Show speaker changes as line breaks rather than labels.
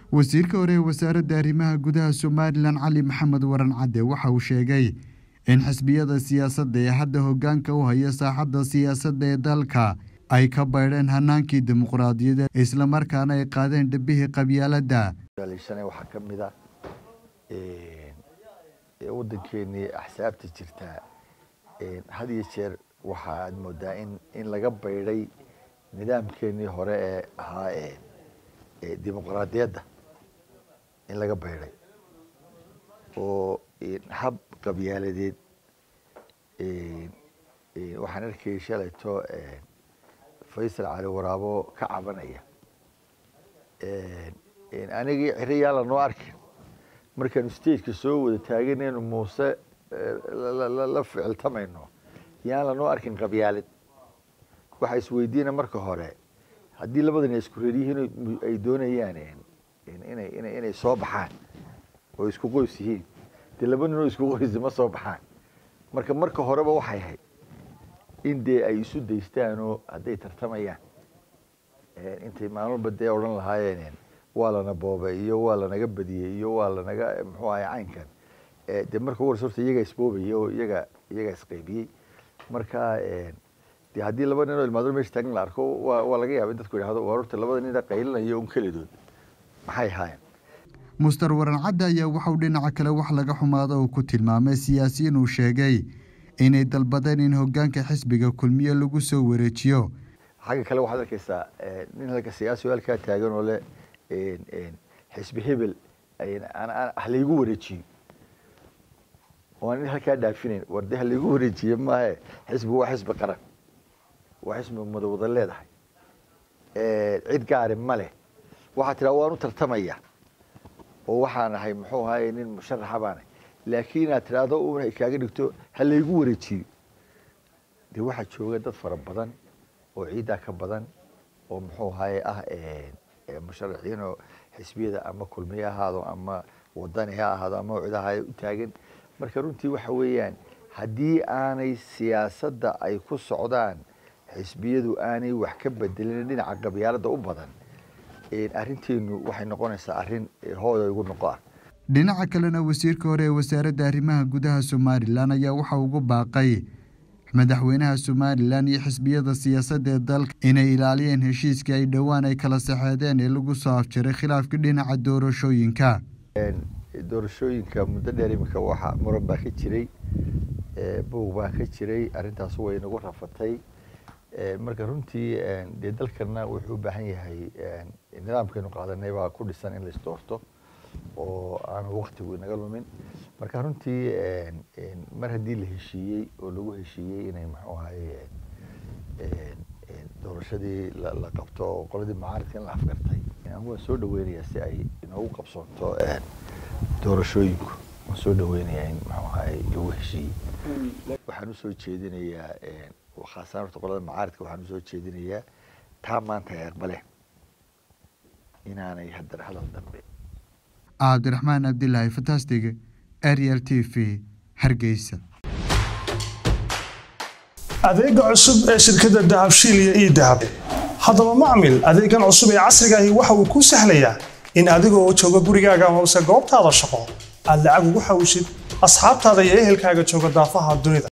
wasiirka hore ee wasaaradda arrimaha gudaha somalilan cali maxamed waran cadde waxa uu sheegay in xisbiyada siyaasadda ee hadda hoggaanka u haya saaxadda siyaasadda ee dalka ay ka baydheen hanaankii dimuqraadiyadeed islamarkaana ay qaadeen dhibihii qabyaaladda
waxaa ka mid a waddankeenii axsaabta jirtaa had iyo jeer waxa aad moodaa in in laga baydhay nidaamkeenii hore ee ahaa ee dimuqraadiyadda in laga baydhay oo hab qabyaaladeed waxaan arkayay shalayto faysal cali waraabo ka cabanaya anigii ciri yaan lanoo arkin markaanu stageka soo wada taaganaynu muuse la ficiltamayno yaan lanoo arkin qabyaalad waxaa isweydiina marka hore haddii labadan isku reer yihiin ay doonayaan inay inay soo baxaan oo isku qoys yihiin dee laba ninoo isku qoysi ma soo baxaan marka marka horeba waxay ahayd in dee ay isu daystaanoo hadday tartamayaan intay maalmalba dee odhan lahaayeen waa lana boobay iyo waa lanaga badiyey iyo waa lanaga muxuu ahay caynkan dee marka ugu horse horta iyagaa isboobaya oo iyaga iyagaa isqaybiyey marka dee haddii laba nin oo ilmaadro mesha taagan la arko waa waa laga yaaba in dadku yidhahdo waa horta labada nina qaylinaya un kelidood maxay ahaayeen
muster waran cadde ayaa waxauu dhinaca kale wax laga xumaado uu ku tilmaamay siyaasiyiin uu sheegay inay dalbadeen in hoggaanka xisbiga kulmiye lagu soo wareejiyo
xagga kale waxaad arkaysaa nin halka siyaasi oo halkaa taagan oo leh xisbi hebel halaygu wareejiyo oo nin halkaa dhaafinayn war dee halaygu wareejiye maahe xisbigu waa xisbi qaran waa xisbi madawada leedahay cid gaari ma leh waxaa tiraa waan u tartamaya oo waxaan ahay muxuu ahaye nin musharaxa baanahay laakiin inaad tiraahdo una ay kaaga dhigto halaygu wareejiyo dee waxaa jooga dad fara badan oo ciiddaa ka badan oo muxuu ahaye ah musharaxiin oo xisbiyada ama kulmiye ahaado ama wadani ha ahaado ama cidaha u taagan marka runtii waxa weeyaan haddii aanay siyaasadda ay ku socdaan xisbiyadu aanay wax ka bedelin dhinaca qabyaalada u badan arrinteenu waxay noqonaysaa arrin hooda igu noqo ah
dhinaca kalena wasiirka hore ee wasaaradda arrimaha gudaha somalilan ayaa waxa ugu baaqay madaxweynaha somalilan iyo xisbiyada siyaasadda ee dalka inay ilaaliyeen heshiiskii ay dhowaan ay kala saxeedeen ee lagu soo afjaray khilaafkii dhinaca doorashooyinka
doorashooyinka muddo dheer iminka waxa muran baa ka jiray buug baa ka jiray arrintaas way nagu rafatay marka runtii dee dalkana wuxuu u baahan yahay nidaamkeenu qaadanay baa ku dhisan in la isdoorto oo aanu waktigu inaga lumin marka runtii mar haddii la heshiiyey oo lagu heshiiyey inay muxuu ahaye doorashadii la qabto oo qoladii macaaridka in la afgartay anigu waan soo dhaweynayaa si ay inoogu qabsoonto doorashooyinku waan soo dhaweynayaa in muxuu ahaye lagu heshiiyey waxaan usoo jeedinayaa khaasaan horta qolada macaaridka waxaan usoo jeedinayaa taa maanta ay aqbaleen inaanay haddana hadal dambe
cabdiraxmaan abdilaahi fantastig ariel t v hargeysa
adeega cusub ee shirkadda dahabshiil iyo ii dahab haddaba macmil adeegan cusub ee casrigaahi waxa uu kuu sahlayaa in adigoo jooga gurigaaga amase goobtaada shaqo aad lacag ugu xawishid asxaabtaada iyo ehelkaaga jooga daafaha dunida